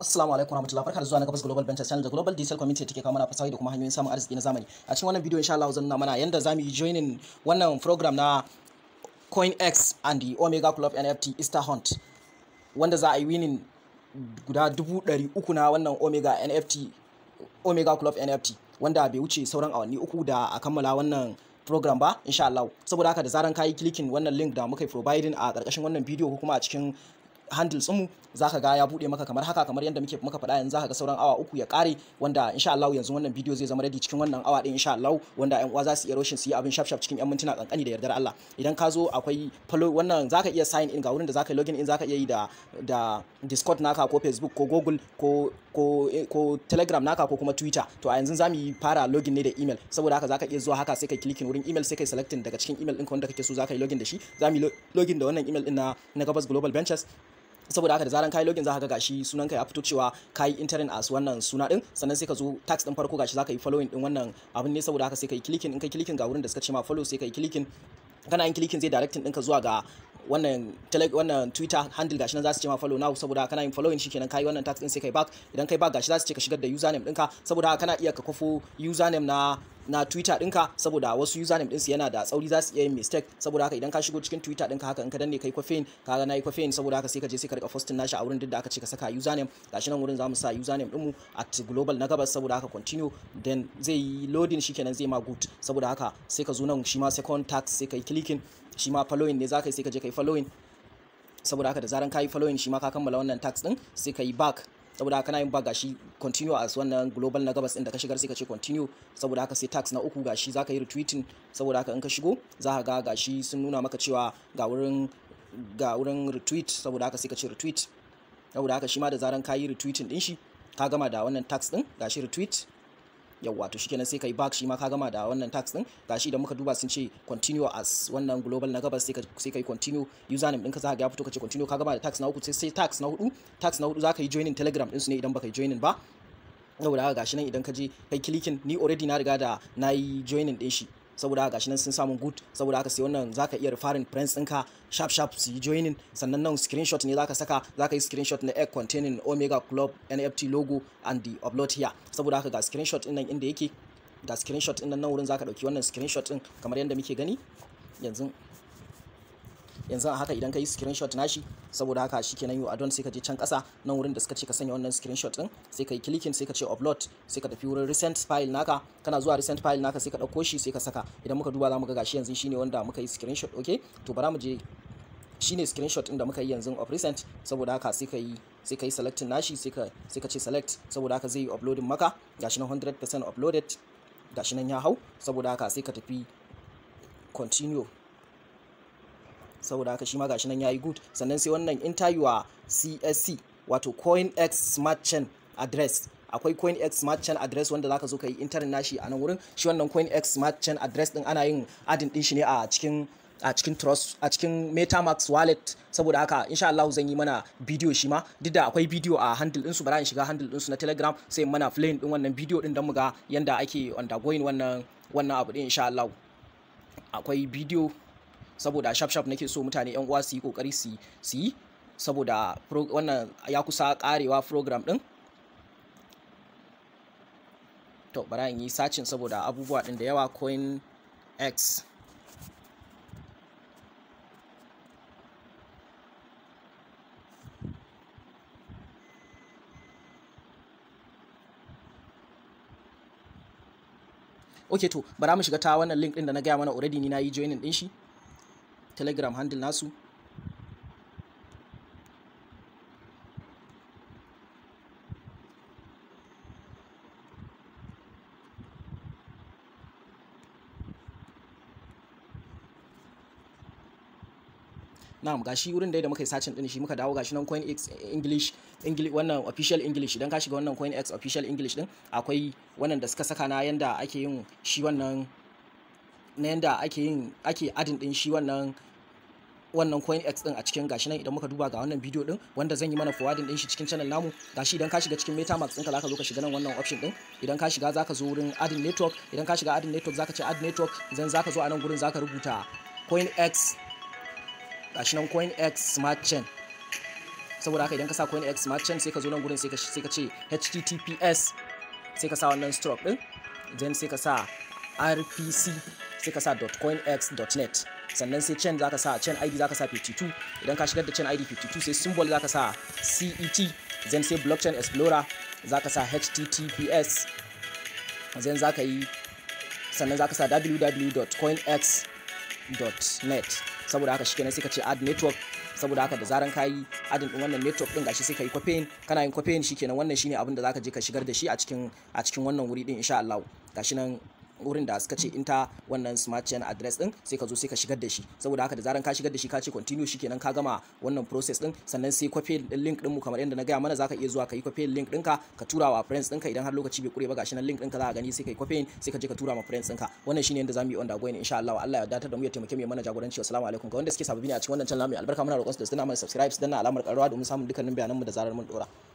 Assalamu alaikum warahmatullahi barka da zuwa na gabas Global Ventures Channel da Global Diesel Community take kawo mana fasahi da kuma hanyoyin samun arziki na zamani. A cikin wannan bidiyo insha Allah zan nuna mana yanda zamu yi joining wannan program na CoinX and the Omega Club NFT Easter Hunt wanda za a yi winning guda dubu ɗari uku na wannan Omega NFT Omega Club NFT wanda bai wuce sauran awanni uku da a kammala wannan program ba insha Allah saboda haka da zaran kayi clicking wannan link da muka yi providing a ƙarƙashin wannan bidiyo ko kuma a cikin handles mu zaka ga ya bude maka kamar haka kamar yadda muke muka faɗa yanzu zaka ga sauran awa uku ya kare wanda insha Allah yanzu wannan bidiyo zai zama ready cikin wannan awa ɗin insha Allah wanda ƴan uwa za su iya roshin su yi abin shaf shaf cikin ƴan mintuna kankani da yardar Allah idan ka zo akwai follow wannan zaka iya sign in ga wurin da zaka yi login in zaka iya yi da da Discord naka ko Facebook ko Google ko ko ko Telegram naka ko kuma Twitter to a yanzu zamu yi fara login ne da email saboda haka zaka iya zuwa haka sai kai clicking wurin email sai kai selecting daga cikin email ɗinka wanda kake so zaka yi login da shi zamu yi login da wannan email ɗin na na Gabas Global Ventures saboda haka da zaran kai login za ka ga gashi sunan ka ya fito cewa kai interin as wannan suna din sannan sai ka zo tax din farko gashi za ka yi following din wannan abin ne saboda haka sai ka yi clicking in kai clicking ga wurin da suka ce ma follow sai ka yi clicking kana yin clicking zai directing ɗinka zuwa ga wannan wannan twitter handle gashi nan za su ce ma follow now saboda kana yin following shikenan kai wannan tax din sai kai back idan kai back gashi za su ce ka shigar da username ɗinka saboda haka kana iya ka kofo username na na twitter ɗinka saboda wasu username ɗinsu yana da tsauri za su iya yin mistake saboda haka idan ka shigo cikin twitter ɗinka haka in ka danne kai kwafin ka ga na yi kwafin saboda haka sai ka je sai ka rika posting nashi a wurin duk da aka ce ka saka username gashi nan wurin za mu sa username ɗinmu at global na gabas saboda haka continue then zai yi loading shikenan zai ma good saboda haka sai ka zo nan shi ma second tax sai ka yi clicking shi ma following ne za ka yi sai ka je ka yi following saboda haka da zaran ka yi following shi ma ka kammala wannan tax ɗin sai ka yi back saboda haka kana yin ba gashi continue as wannan global na gabas din da ka shigar sai ka ce continue saboda haka sai tax na uku gashi za ka yi retweeting saboda haka in ka shigo za ka ga gashi sun nuna maka cewa ga wurin ga wurin retweet saboda haka sai ka ce retweet saboda haka shi ma da zaran ka yi retweeting din shi ka gama da wannan tax din gashi retweet yawwa to shikenan sai kai back shi ma ka gama da wannan tax din gashi idan muka duba sun ce continue as wannan global na gabas sai sai kai continue username ɗinka za ka ga fito ka ce continue ka gama da tax na uku sai sai tax na hudu tax na hudu za ka yi joining telegram ɗinsu ne idan baka yi joining ba saboda haka gashi nan idan ka je kai clicking ni already na riga da na yi joining ɗin shi saboda haka gashi nan sun samu good saboda haka sai wannan zaka iya referring friends ɗinka sharp sharp su yi joining sannan nan screenshot ne zaka saka zaka yi screenshot na egg containing omega club nft logo and the upload here saboda haka ga screenshot ɗin nan inda yake ga screenshot ɗin nan nan wurin zaka dauki wannan screenshot ɗin kamar yadda muke gani yanzu yanzu a haka idan ka yi screenshot nashi saboda haka shikenan yau adon sai ka je can kasa nan wurin da suka ce ka sanya wannan screenshot din sai ka yi clicking sai ka ce upload sai ka tafi wurin recent file naka kana zuwa recent file naka sai ka dauko shi sai ka saka idan muka duba za mu ga gashi yanzu shine wanda muka yi screenshot okay to bara mu je shine screenshot din da muka yi yanzu of recent saboda haka sai ka yi sai ka yi selecting nashi sai ka sai ka ce select saboda haka zai yi uploading maka gashi nan 100% uploaded gashi nan ya hau saboda haka sai ka tafi continue saboda haka shi ma gashi nan yayi good sannan sai wannan interviewer CSC wato CoinX Smart Chain address akwai CoinX Smart Chain address wanda zaka zo ka yi interin nashi a nan wurin shi wannan CoinX Smart Chain address din ana yin adin din shi ne a cikin a cikin trust a cikin metamax wallet saboda haka insha Allah zan yi mana bidiyo shi ma duk da akwai bidiyo a handle ɗinsu bara in shiga handle ɗinsu na telegram sai mana playing din wannan bidiyo din don mu ga yanda ake undergoing wannan wannan abu din insha Allah akwai bidiyo saboda shaf shaf nake so mutane yan uwa su yi kokari su yi saboda wannan ya kusa karewa program din to bara in yi sacin saboda abubuwa din da yawa coin x ok to bara mu shiga ta wannan link din da na gaya mana already ni na yi joining din shi telegram handle nasu na'am gashi wurin da muka yi sacin din shi muka dawo gashi nan coin x english english wannan official english idan ka shiga wannan coin x official english din akwai wannan da suka saka na yanda ake yin shi wannan na yanda ake yin ake adin din shi wannan wannan coin x din a cikin gashi nan idan muka duba ga wannan bidiyo din wanda zan yi mana forwarding din shi cikin channel namu gashi idan ka shiga cikin metamax ɗinka zaka zo ka shiga nan wannan option din idan ka shiga zaka zo wurin adin network idan ka shiga adin network zaka ce add network idan zaka zo a nan gurin zaka rubuta coin x gashi nan coin x smart chain saboda haka idan ka sa coinex smart chain sai ka zo nan gurin sai ka sai ka ce https sai ka sa wannan stroke din then sai ka sa rpc sai ka sa .coinex.net sannan sai chain zaka sa chain id zaka sa 52 idan ka shigar da chain id 52 sai symbol zaka sa cet then sai blockchain explorer zaka sa https then zaka yi sannan zaka sa www.coinex.net saboda haka shikenan sai ka ce add network saboda haka da zaran ka yi adin din wannan network din gashi sai ka yi copying kana yin copying shikenan wannan shine abin da zaka je ka shigar da shi a cikin a cikin wannan wuri din insha Allah gashi nan wurin da suka ce inta wannan smart chain address din sai ka zo sai ka shigar da shi saboda haka da zaran ka shigar da shi ka ce continue shikenan ka gama wannan process din sannan sai copy din link din mu kamar yadda na gaya mana zaka iya zuwa ka yi copy link ɗinka ka tura wa friends ɗinka idan har lokaci bai kure ba gashi nan link ɗinka za ka gani sai ka yi copy sai ka je ka tura ma friends ɗinka wannan shine yadda zamu yi on da going insha Allah Allah ya datar da mu ya taimake mu ya mana jagoranci assalamu alaikum ga wanda suke sababbi ne a cikin wannan channel mai albarka muna roƙon su da su danna mana subscribe su danna alamar ƙararrawa domin samun dukkanin bayanan mu da zarar mun dora